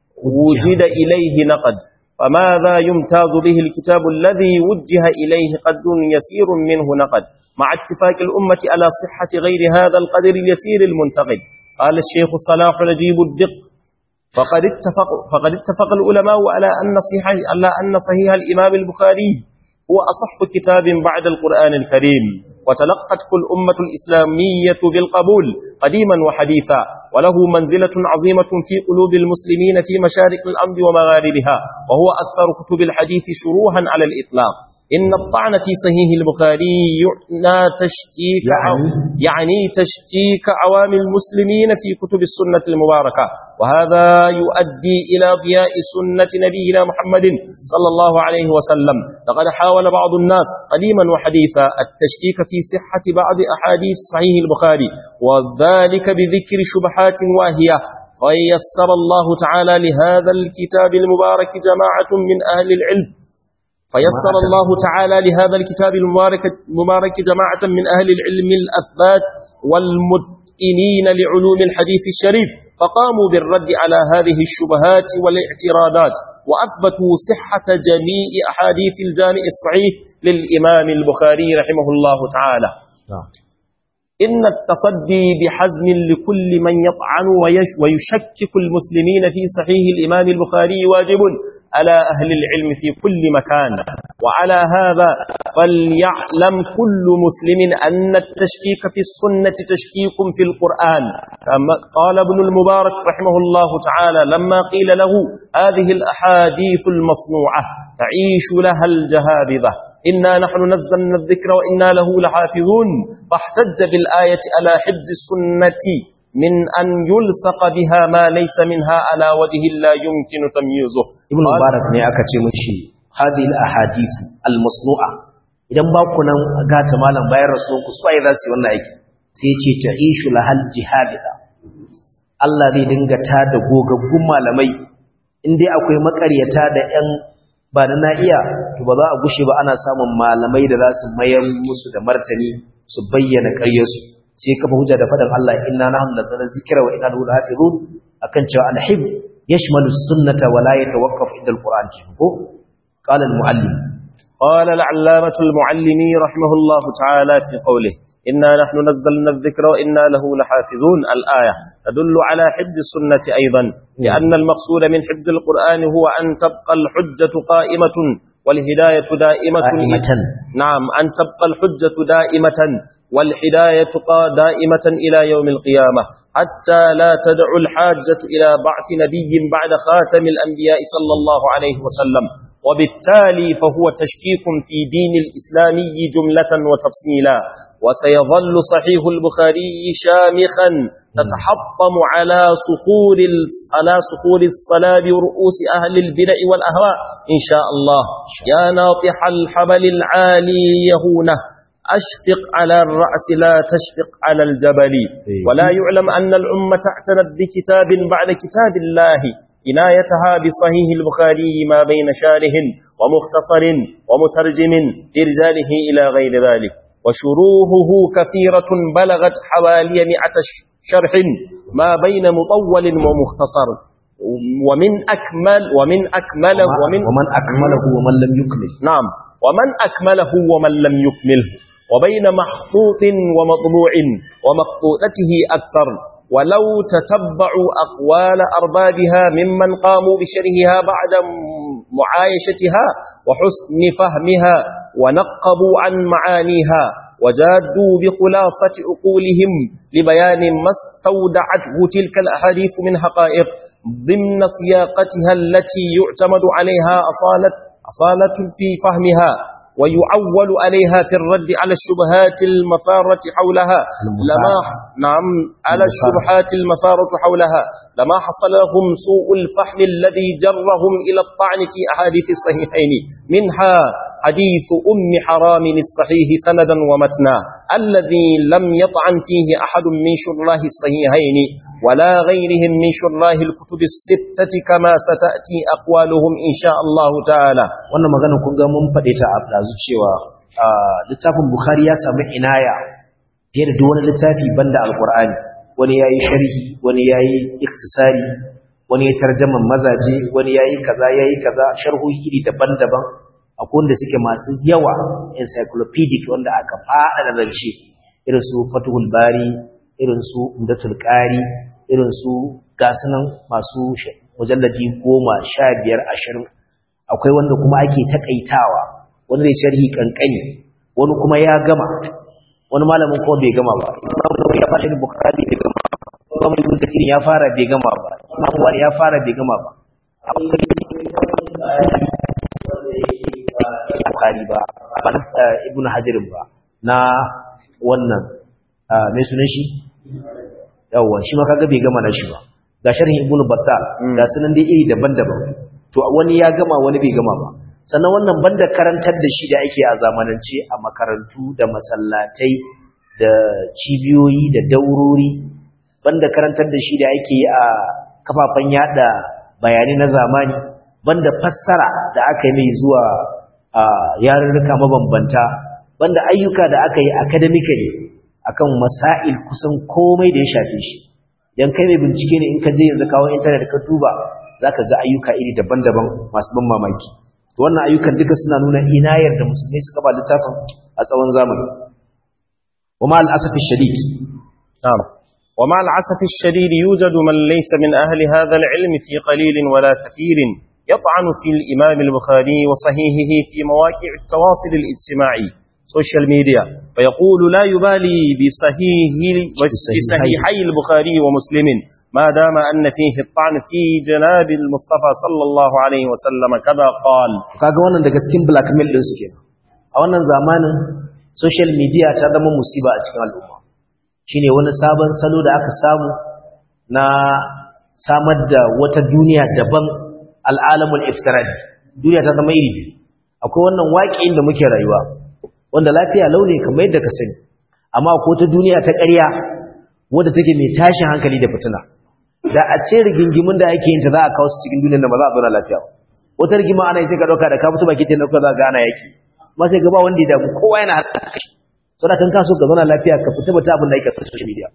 Speaker 2: وجد إليه نقد فماذا يمتاز به الكتاب الذي وجه إليه قد يسير منه نقد مع اتفاق الأمة على صحة غير هذا القدر اليسير المنتقد قال الشيخ صلاح نجيب الدق فقد اتفق, فقد اتفق العلماء على أن صحيح, على أن صحيح الإمام البخاري هو أصح كتاب بعد القرآن الكريم وتلقته الأمة الإسلامية بالقبول قديما وحديثا وله منزلة عظيمة في قلوب المسلمين في مشارق الأرض ومغاربها وهو أكثر كتب الحديث شروحا على الإطلاق إن الطعن في صحيح البخاري يعنى تشكيك
Speaker 1: يعني؟
Speaker 2: يعني تشكيك عوام المسلمين في كتب السنة المباركة وهذا يؤدي إلى ضياء سنة نبينا محمد صلى الله عليه وسلم لقد حاول بعض الناس قديما وحديثا التشكيك في صحة بعض أحاديث صحيح البخاري وذلك بذكر شبهات واهية فيسر الله تعالى لهذا الكتاب المبارك جماعة من أهل العلم فيسر
Speaker 1: جماعة.
Speaker 2: الله تعالى لهذا الكتاب المبارك, المبارك جماعة من أهل العلم الأثبات والمتئنين لعلوم الحديث الشريف فقاموا بالرد على هذه الشبهات والاعتراضات وأثبتوا صحة جميع أحاديث الجامع الصحيح للإمام البخاري رحمه الله تعالى
Speaker 1: نعم
Speaker 2: إن التصدي بحزم لكل من يطعن ويش- ويشكك المسلمين في صحيح الإمام البخاري واجب على أهل العلم في كل مكان وعلى هذا فليعلم كل مسلم أن التشكيك في السنة تشكيك في القرآن كما قال ابن المبارك رحمه الله تعالى لما قيل له هذه الأحاديث المصنوعة تعيش لها الجهابذة إنا نحن نزلنا الذكر وإنا له لحافظون فاحتج بالآية على حفظ السنة من أن يلصق بها ما ليس منها على وجه لا يمكن تمييزه
Speaker 1: ibn mubarak ne aka ce mishi hadhihi al-ahadith al-masnu'a idan ba ku nan gata malam bayan rasulun ku sai za su yi wannan aiki sai ce ta'ishu lahal jihadida Allah zai dinga ta da gogaggun malamai in dai akwai makaryata da ƴan ba na na iya to ba za a gushe ba ana samun malamai da za su mayar musu da martani su bayyana ƙaryarsu sai kafa hujja da faɗin Allah inna nahnu nazzalna dhikra wa inna lahu lahafizun akan cewa al-hifz يشمل السنة ولا يتوقف عند القرآن كيفه قال المعلم
Speaker 2: قال العلامة المعلمي رحمه الله تعالى في قوله إنا نحن نزلنا الذكر وإنا له لحافظون الآية تدل على حفظ السنة أيضا لأن المقصود من حفظ القرآن هو أن تبقى الحجة قائمة والهداية دائمة
Speaker 1: قائمة.
Speaker 2: نعم أن تبقى الحجة دائمة والهداية قا- دائمة إلى يوم القيامة حتى لا تدع الحاجة إلى بعث نبي بعد خاتم الأنبياء صلى الله عليه وسلم وبالتالي فهو تشكيك في دين الإسلامي جملة وتفصيلا وسيظل صحيح البخاري شامخا تتحطم على صخور ال- على صخور الصلاب ورؤوس أهل البدع والأهواء إن شاء الله يا ناطح الحبل العالي يهونه أشفق على الرأس لا تشفق على الجبل
Speaker 1: إيه.
Speaker 2: ولا يعلم أن الأمة اعتنت بكتاب بعد كتاب الله عنايتها بصحيح البخاري ما بين شارح ومختصر ومترجم لرجاله إلى غير ذلك وشروحه كثيرة بلغت حوالي مئة ش- شرح ما بين مطول ومختصر ومن أكمل ومن أكمله ومن
Speaker 1: ومن أكمله ومن لم يكمل
Speaker 2: نعم ومن أكمله ومن لم يكمله وبين محطوط ومطبوع ومخطوطته أكثر ولو تتبعوا أقوال أربابها ممن قاموا بشرهها بعد م- معايشتها وحسن فهمها ونقبوا عن معانيها وجادوا بخلاصة عقولهم لبيان ما استودعته تلك الأحاديث من حقائق ضمن سياقتها التي يعتمد عليها أصالة أصالة في فهمها ويعول عليها في الرد على الشبهات المثارة حولها لما نعم على الشبهات المثارة حولها لما حصل لهم سوء الفهم الذي جرهم إلى الطعن في أحاديث الصحيحين منها حديث أم حرام الصحيح سندا ومتنا الذي لم يطعن فيه أحد من شراه الصحيحين ولا غيرهم من شراه الكتب الستة كما ستأتي أقوالهم إن شاء الله تعالى
Speaker 1: wannan magana kun ga mun faɗe ta a ɗazu cewa ah, littafin bukhari ya samu inaya fiye da duk wani littafi banda alkur'ani wani ya yi sharhi wani ya yi iktisari wani ya tarjaman mazaje wani ya yi kaza ya yi kaza sharhohi iri daban-daban akwai wanda suke masu yawa encyclopedic wanda aka faɗa da zance irin su fatuhul bari irin su umdatul qari irin su gasunan masu sh- mujalladi goma sha biyar ashirin akwai wanda kuma ake takaitawa wani zai sharhi kankani wani kuma ya gama wani malamin kuma bai gama ba Imam Nawawi ya fara yin Bukhari bai gama ba Imam Ibn Kathir ya fara bai gama ba Imam Bukhari ya fara bai gama ba akwai Bukhari ba ba na eh, Ibn Hajar ba na wannan ah, mai sunan shi yawwa shi ma kaga bai gama na shi ba ga sharhin Ibn Battal ga sunan dai iri daban-daban to wani ya gama wani bai gama ba sannan wannan banda karantar da shi da ake a zamanance a makarantu da masallatai da cibiyoyi da daurori banda karantar da shi da ake yi a kafafen yada bayanai na zamani banda fassara da aka yi mai zuwa a yarurruka mabambanta banda ayyuka da aka yi academically akan masail kusan komai da ya shafe shi idan kai mai bincike ne in ka je yanzu kawo intanet ka duba zaka ga ayyuka iri daban-daban masu ban mamaki to wannan ayyukan duka suna nuna inayar da musulmai suka ba littafin a tsawon zamani ومع الأسف الشديد
Speaker 2: نعم ومع العسف الشديد يوجد من ليس من أهل هذا العلم في قليل ولا كثير يطعن في الإمام البخاري وصحيحه في مواقع التواصل الاجتماعي سوشيال ميديا فيقول لا يبالي بصحيح بصحيحي البخاري ومسلم ما دام أن فيه الطعن في جناب المصطفى صلى الله عليه وسلم كذا قال
Speaker 1: kaga wannan daga cikin blackmail din su kenan a wannan zamanin social media ta zama musiba a cikin al'umma shine wani sabon salo da aka samu na samar da wata duniya daban al'alamul iftiradi duniya ta zama iri akwai wannan waƙin da muke rayuwa wanda lafiya launi kamar yadda ka sani amma ko ta duniya ta ƙarya wadda take mai tashin hankali da fitina da a ce rigingimin da ake yin ta za a kawo su cikin duniyar da ba za a zauna lafiya ba wata rigima ana yi sai ka ɗauka da ka fito baki ta ɗauka za ga ana yaki amma sai ga ba wanda ya damu kowa yana harka kashi saboda kan kaso ka zauna lafiya ka fita bata abin da yake sa social media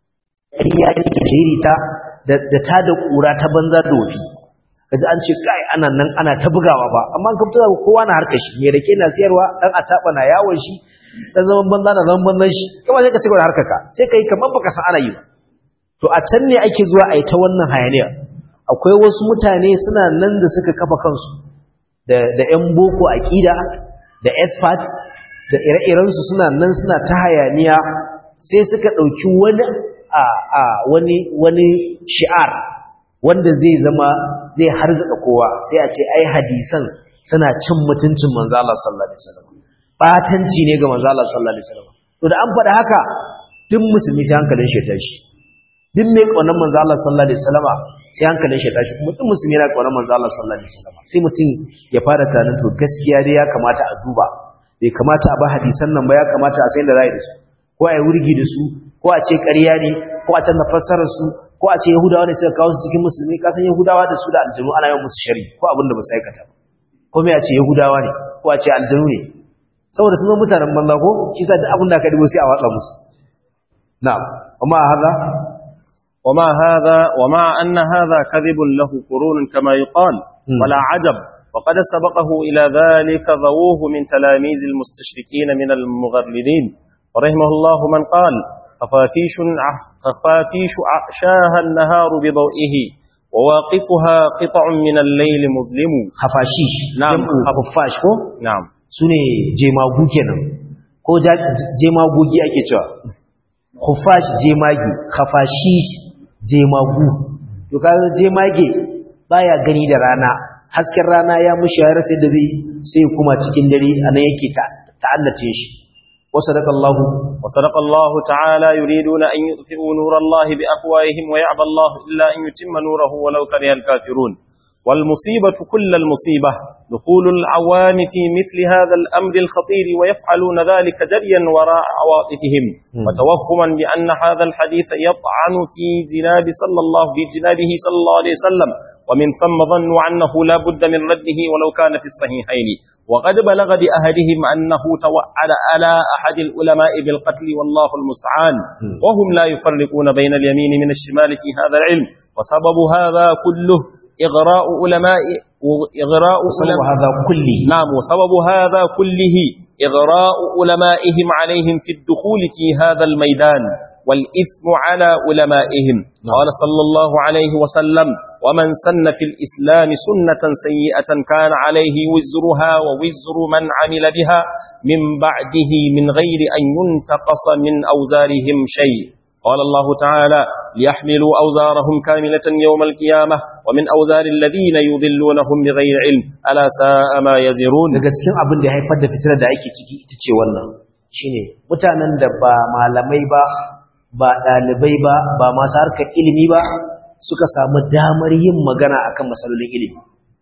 Speaker 1: ƙarya ne shiri ta da ta da ƙura ta banza da wofi kaji an ce kai ana nan ana ta bugawa ba amma an kafta kowa na harkar shi me rake na siyarwa dan ataba na yawon shi dan zaman banza na zaman banzan shi kuma sai ka cigaba da harkar ka sai kai kamar baka san ana yi ba to a can ne ake zuwa a yi ta wannan hayaniya akwai wasu mutane suna nan da suka kafa kansu da da ƴan boko aqida da experts da ire-iren su suna nan suna ta hayaniya sai suka dauki wani a a wani wani shi'ar wanda zai zama zai harzuka kowa sai a ce ai hadisan suna cin mutuncin manzo Allah sallallahu alaihi wasallam batanci ne ga manzo Allah sallallahu alaihi wasallam to da an faɗa haka duk musulmi sai hankalin shi ya tashi duk mai kaunar manzo Allah sallallahu alaihi wasallam sai hankalin shi ya tashi kuma duk musulmi yana kaunar manzo Allah sallallahu alaihi wasallam sai mutum ya fara tunanin to gaskiya dai ya kamata a duba bai kamata a ba hadisan nan ba ya kamata a san da rai da su ko a yi wurgi da su ko a ce ƙarya ne ko a canza fassarar su ko a ce yahudawa ne suka kawo su cikin musulmi kasan yahudawa da su da aljanu ana yawan musu shari ko abin da ba su aikata ba ko me a ce yahudawa ne ko a ce aljanu ne saboda sun zama mutanen banza ko shi sa duk abin da aka dibo sai a watsa musu na'am amma hada
Speaker 2: وما هذا ومع أن هذا كذب له قرون كما يقال ولا عجب وقد سبقه إلى ذلك ذووه من تلاميذ المستشركين من المغرلين ورحمه الله من قال خفافيش خفافيش عشاها النهار بضوئه وواقفها قطع من الليل مظلم
Speaker 1: khafashish
Speaker 2: Na'am.
Speaker 1: jam'u khaffash ko
Speaker 2: نعم
Speaker 1: sune jemagu kenan ko ja- jemagogi ake cewa khuffash jemagi khafashish jemagu to kaga jemage baya gani da rana hasken rana ya mushi ya rasa da zai sai kuma cikin dare anan yake ta ta'allace shi wa sadaqallahu
Speaker 2: وصدق الله تعالى يريدون أن يطفئوا نور الله بأفواههم ويعبى الله إلا أن يتم نوره ولو كره الكافرون والمصيبة كل المصيبة دخول العوام في مثل هذا الأمر الخطير ويفعلون ذلك جريا وراء عواطفهم وتوهما بأن هذا الحديث يطعن في جناب صلى الله في جنابه صلى الله عليه وسلم ومن ثم ظنوا أنه لا بد من رده ولو كان في الصحيحين وقد بلغ بأهدهم أنه توعد على أحد العلماء بالقتل والله المستعان وهم لا يفرقون بين اليمين من الشمال في هذا العلم وسبب هذا كله إغراء علماء إغراء
Speaker 1: sababu
Speaker 2: علماء
Speaker 1: hadha kulli
Speaker 2: نعم وسبب هذا كله إغراء علمائهم عليهم في الدخول في هذا الميدان والإثم على علمائهم قال صلى الله عليه وسلم ومن سن في الإسلام سنة سيئة كان عليه وزرها ووزر من عمل بها من بعده من غير أن ينتقص من أوزارهم شيء قال الله تعالى ليحملوا أوزارهم كاملة يوم القيامة ومن أوزار الذين يضلونهم بغير علم ألا ساء ما يزرون
Speaker 1: daga cikin abin da ya haifar da fitinar da ake ciki ita ce wannan shine mutanen da ba malamai ba ba ɗalibai ba ba masu harkar ilimi ba suka samu damar yin magana akan matsalolin ilimi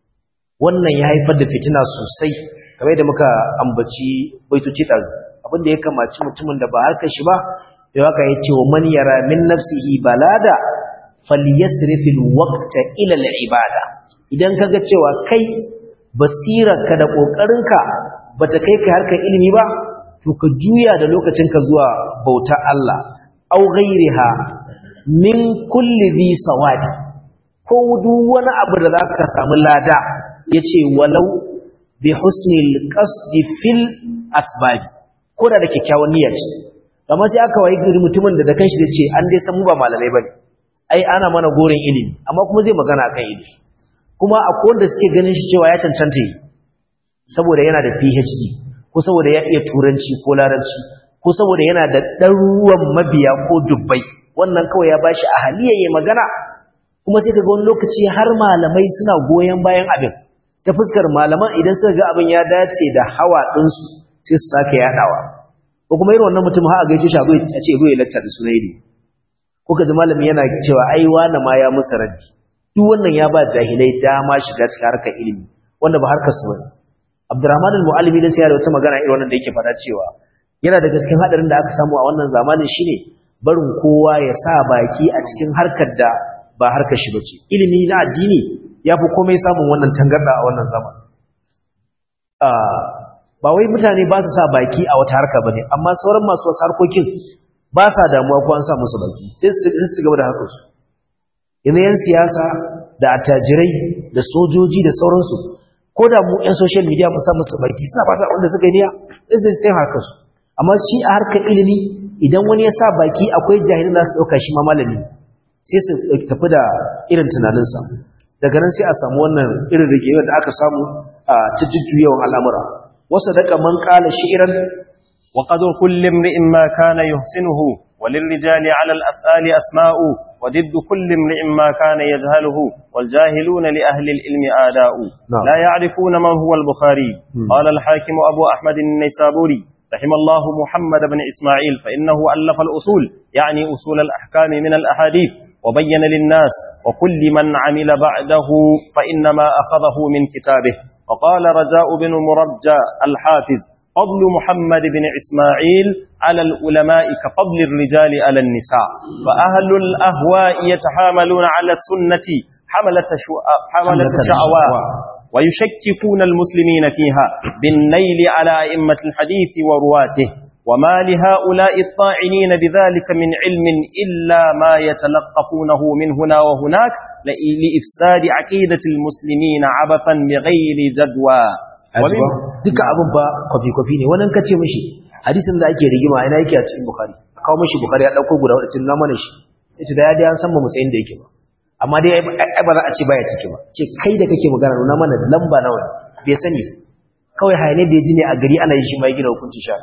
Speaker 1: wannan ya haifar da fitina sosai kamar da muka ambaci baitoci ɗazu abin da ya kamaci mutumin da ba harkar shi ba da haka ya ce wa man yara min nafsihi balada falyasrifil waqta ila al-ibada idan kaga cewa kai basirarka da kokarinka bata kai ka harkar ilimi ba to ka juya da lokacinka zuwa bautar Allah au ghairiha min kulli dhi sawadi ko duk wani abu da zaka samu lada yace walau bi husnil qasdi fil asbab ko da da kyakkyawan niyya ce amma sai aka wayi gari mutumin da da kanshi da ce an dai san mu ba malamai bane ai ana mana goren ilimi amma kuma zai magana akan ilimi kuma akwai wanda suke ganin shi cewa ya cancanta yi saboda yana da PhD ko saboda ya iya turanci ko larabci ko saboda yana da ɗaruruwan mabiya ko dubbai wannan kawai ya bashi a haliyayye magana kuma sai kaga wani lokaci har malamai suna goyon bayan abin ta fuskar malaman idan suka ga abin ya dace da hawa ɗinsu sai su sake yaɗawa ko kuma irin wannan mutum har a gaishe shi a ce zo ya lacca da sunai ne ko ka ji malami yana cewa ai wani ma ya musu raddi duk wannan ya ba jahilai dama shiga cikin harkar ilimi wanda ba harkar su bane Abdurrahman al-Mu'allimi dan sai da wata magana irin wannan da yake faɗa cewa yana da gaskin hadarin da aka samu a wannan zamanin shine barin kowa ya sa baki a cikin harkar da ba harkar shi bace ilimi na addini yafi komai samun wannan tangarda a wannan zaman ba wai mutane ba su sa baki a wata harka bane amma sauran masu wasu harkokin ba sa damuwa ko an sa musu baki sai su gaba da harkarsu yanzu yan siyasa da attajirai da sojoji da sauransu ko da mu yan social media mu sa musu baki suna fasa wanda suka yi niyya sai su taimaka harkarsu amma shi a harkar ilimi idan wani ya sa baki akwai jahilin za su ɗauka shi ma malami sai su tafi da irin tunaninsa daga nan sai a samu wannan irin rigewar da aka samu a ta jujjuyawan al'amura wasu daga man ƙala shi'iran
Speaker 2: وقدر كل امرئ ما كان يحسنه وللرجال على الأفعال أسماء وضد كل امرئ ما كان يجهله والجاهلون لأهل العلم آداء
Speaker 1: نعم.
Speaker 2: لا يعرفون من هو البخاري قال الحاكم أبو أحمد النيسابوري رحم الله محمد بن إسماعيل فإنه ألف الأصول يعني أصول الأحكام من الأحاديث وبين للناس وكل من عمل بعده فإنما أخذه من كتابه وقال رجاء بن مرجى الحافظ فضل محمد بن إسماعيل على العلماء كفضل الرجال على النساء فأهل الأهواء يتحاملون على السنة حملة, شو... حملة شعواء ويشككون المسلمين فيها بالنيل على أئمة الحديث ورواته وما لهؤلاء الطاعنين بذلك من علم إلا ما يتلقفونه من هنا وهناك لإفساد عقيدة المسلمين عبثا بغير جدوى
Speaker 1: ajiba duka abin ba kwafi-kwafi ne wannan kace mishi hadisin da ake rigima ina yake a cikin bukhari kawo mishi bukhari ya dauko guda wadda na mana shi ita da ya dai an san ba mu sayin da yake ba amma dai ai ba za a ce baya ciki ba ce kai da kake magana nuna mana lamba nawa ne bai sani kawai hayane da ya ji ne a gari ana yi shi ma ya gina hukunci sha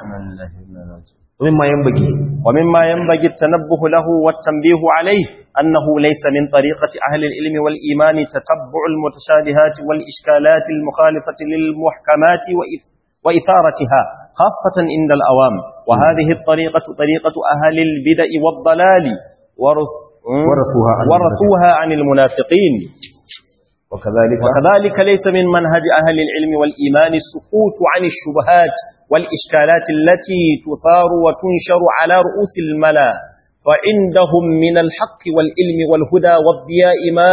Speaker 1: ومن ما ينبغي
Speaker 2: ومما ينبغي التنبه له والتنبيه عليه أنه ليس من طريقة أهل العلم والإيمان تتبع المتشابهات والإشكالات المخالفة للمحكمات وإث وإثارتها خاصة عند الأوام وهذه الطريقة طريقة أهل البدع والضلال ورث
Speaker 1: ورثوها عن
Speaker 2: ورثوها عن المنافقين
Speaker 1: وكذلك
Speaker 2: وكذلك ليس من منهج أهل العلم والإيمان السكوت عن الشبهات والإشكالات التي تثار وتنشر على رؤوس الملا فعندهم من الحق والعلم والهدى والضياء ما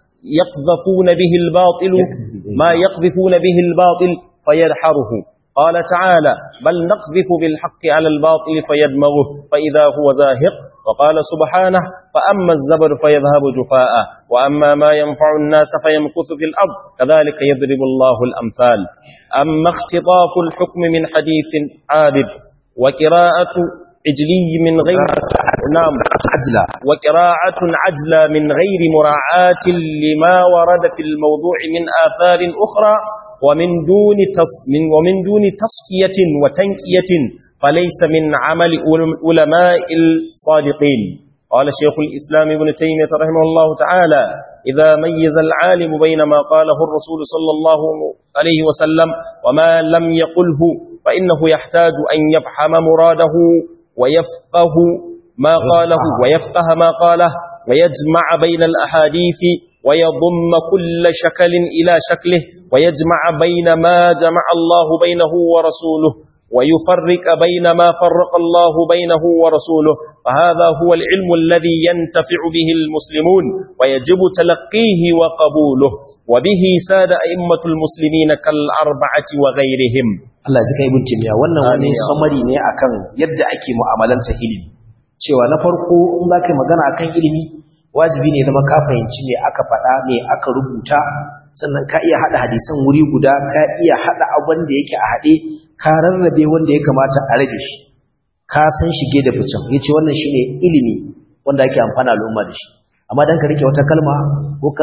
Speaker 2: يقذفون به الباطل ما يقذفون به الباطل فيدحره قال تعالى بل نقذف بالحق على الباطل فيدمغه فإذا هو زاهق وقال سبحانه فأما الزبر فيذهب جفاء وأما ما ينفع الناس فيمكث في الأرض كذلك يضرب الله الأمثال أما اختطاف الحكم من حديث عابد وقراءة عجلي من غير نعم
Speaker 1: عجلة
Speaker 2: وقراءة عجلة من غير مراعاة لما ورد في الموضوع من آثار أخرى ومن دون تص من ومن دون تصفية وتنكية فليس من عمل علماء الصادقين قال شيخ الإسلام ابن تيمية رحمه الله تعالى إذا ميز العالم بين ما قاله الرسول صلى الله عليه وسلم وما لم يقله فإنه يحتاج أن يفهم مراده ويفقه ما قاله ويفقه ما قاله ويجمع بين الأحاديث ويضم كل شكل إلى شكله ويجمع بين ما جمع الله بينه ورسوله ويفرق بين ما فرق الله بينه ورسوله فهذا هو العلم الذي ينتفع به المسلمون ويجب تلقيه وقبوله وبه ساد أئمة المسلمين كالأربعة وغيرهم
Speaker 1: Allah ya zika ibn Taymiyyah wannan wani
Speaker 2: Amin.
Speaker 1: summary ne akan yadda ake mu'amalanta ilimi cewa na farko in za ka yi magana akan ilimi wajibi ne zama ka fahimci me aka faɗa me aka rubuta sannan ka iya haɗa hadisan wuri guda ka iya haɗa abin da yake a haɗe ka rarrabe wanda ya kamata a rabe shi ka san shige da ficen yace wannan shine ilimi wanda ake amfana al'umma da shi amma dan ka rike wata kalma ko ka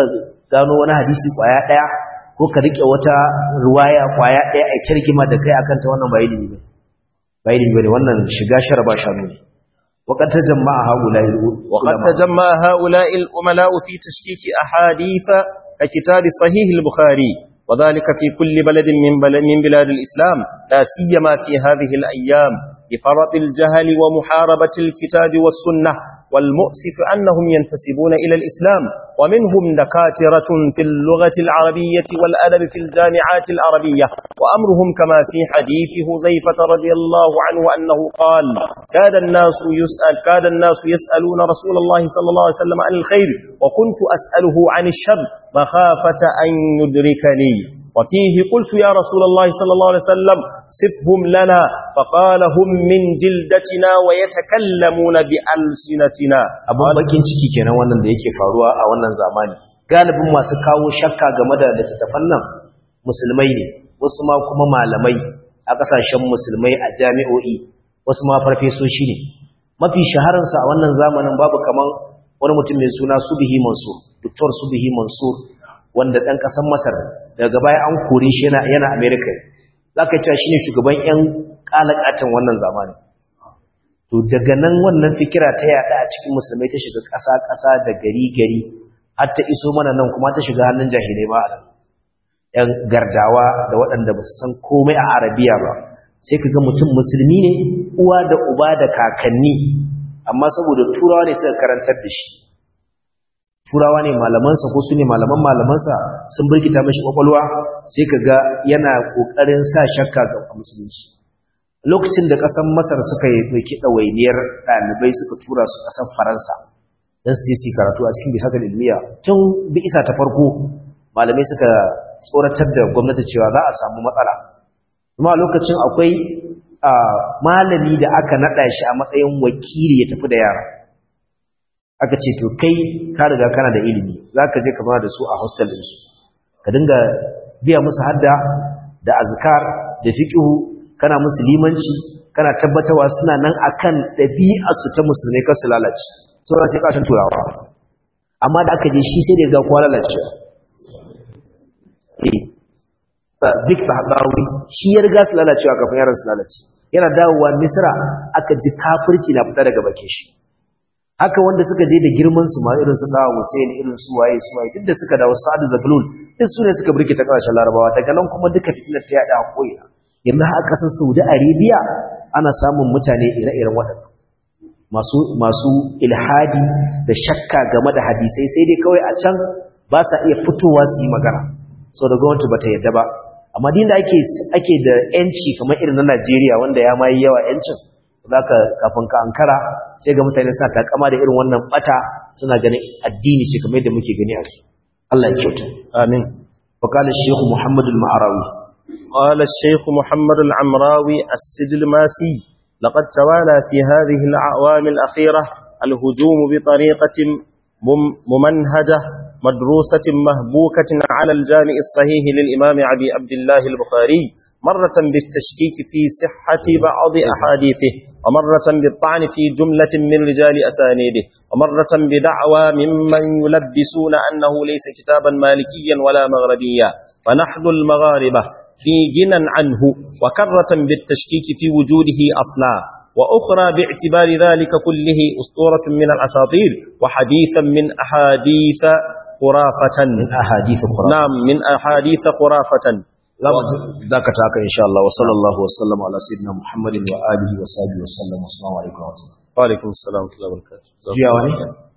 Speaker 1: gano wani hadisi kwaya daya ko ka rike wata ruwaya kwaya daya a kirgima da kai akan ta wannan ba ilimi ne ba ilimi bane wannan shiga sharaba shanu ne وقد تجمع هؤلاء
Speaker 2: وقد تجمع هؤلاء الأملاء في تشكيك أحاديث ككتاب صحيح البخاري وذلك في كل بلد من بلد من بلاد الإسلام لا سيما في هذه الأيام بفرط الجهل ومحاربة الكتاب والسنة والمؤسف أنهم ينتسبون إلى الإسلام ومنهم دكاترة في اللغة العربية والأدب في الجامعات العربية وأمرهم كما في حديث هزيفة رضي الله عنه أنه قال كاد الناس يسأل كاد الناس يسألون رسول الله صلى الله عليه وسلم عن الخير وكنت أسأله عن الشر مخافة أن يدركني وفيه قلت يا رسول الله صلى الله عليه وسلم صفهم لنا فقال هم من جلدتنا ويتكلمون بألسنتنا
Speaker 1: abun bakin ciki kenan wannan da yake faruwa a wannan zamani galibin masu kawo shakka game da littattafan nan musulmai ne wasu ma kuma malamai a kasashen musulmai a jami'o'i wasu ma farfesoshi ne mafi shahararsa a wannan zamanin babu kaman wani mutum mai suna Subihi Mansur Dr. Subihi Mansur wanda ɗan ƙasar Masar daga baya an kore shi yana yana America zaka cewa shine shugaban ƴan kalakatan wannan zamani to daga nan wannan fikira ta yada a cikin musulmai ta shiga ƙasa ƙasa da gari gari har ta iso mana nan kuma ta shiga hannun jahilai ma ƴan gardawa da waɗanda ba su san komai a Arabiya ba sai ka ga mutum musulmi ne uwa da uba da kakanni amma saboda turawa ne suka karantar da shi turawa ne malamansa ko su ne malaman malamansa sun birkita mashi kwakwalwa sai ka ga yana ƙoƙarin sa shakka ga musulunci lokacin da ƙasar masar suka yi ɗauki ɗawainiyar ɗalibai suka tura su ƙasar faransa don su je su karatu a cikin bisatar ilmiya tun bi isa ta farko malamai suka tsoratar da gwamnati cewa za a samu matsala kuma lokacin akwai malami da aka naɗa shi a matsayin wakili ya tafi da yara aka ce to kai ka riga kana da ilimi za ka je ka da su a hostel ɗinsu ka dinga biya musu hadda da azkar da fiƙihu kana musu limanci kana tabbatawa suna nan akan ɗabi'arsu ta musulmai kasu lalace sauran sai ƙashin turawa amma da aka je shi sai da ga kuwa lalacewa duk sahabawi shi ya riga su lalacewa kafin yaran su lalace yana dawowa misra aka ji kafirci na fita daga bakin shi haka wanda suka je da girman su ma irin su dawo Hussein irin su waye su waye duk da suka dawo Sa'ad Zaglul duk su ne suka burke ta kasashen Larabawa daga nan kuma duka fitinar ta yada koyi yanzu a kasar Saudi Arabia ana samun mutane ire-iren waɗannan masu masu ilhadi da shakka game da hadisai sai dai kawai a can ba sa iya fitowa su yi magana sau da gwamnati ba ta yadda ba amma din da ake ake da yanci kamar irin na Najeriya wanda ya mai yawa yancin zaka kafin ka ankara sai ga mutane suna takama da irin wannan bata suna ganin addini shi kamar yadda muke gani a su Allah ya kyauta
Speaker 2: amin
Speaker 1: wa qala shaykh Muhammad al-Ma'rawi
Speaker 2: qala shaykh Muhammad al-Amrawi as-Sijl Masi laqad tawala fi hadhihi al-a'wam al-akhirah al-hujum bi tariqatin mumanhajah مدروسة مهبوكة على الجامع الصحيح للإمام أبي عبد الله البخاري مرة بالتشكيك في صحة بعض أحاديثه ومرة بالطعن في جملة من رجال أسانيده ومرة بدعوى ممن يلبسون أنه ليس كتابا مالكيا ولا مغربيا فنحن المغاربة في جنا عنه وكرة بالتشكيك في وجوده أصلا وأخرى باعتبار ذلك كله أسطورة من الأساطير وحديثا من أحاديث خرافة
Speaker 1: من أحاديث خرافة
Speaker 2: نعم من أحاديث خرافة
Speaker 1: ذاك تاك إن شاء الله وصلى الله وسلم على سيدنا محمد وآله وصحبه وسلم والسلام عليكم ورحمة الله
Speaker 2: وعليكم السلام ورحمة الله وبركاته
Speaker 1: جيا واني